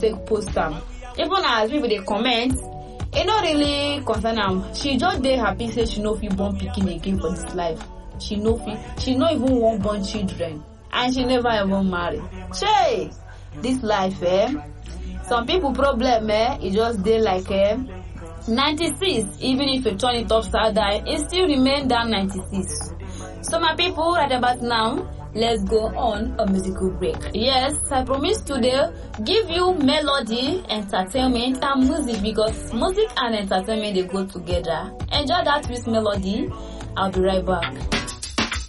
take post am even as people dey comment e no really concern am she just dey happy say she no fit born pikin again for dis life she no fit she no even wan born children and she never even marry shey dis life eh some people problem eh e just dey like eh 96 even if you turn it upside down e still remain that 96 so my people right about now let's go on a musical break yes i promise today give you melody entertainment and music because music and entertainment dey go together enjoy that sweet melody i'll be right back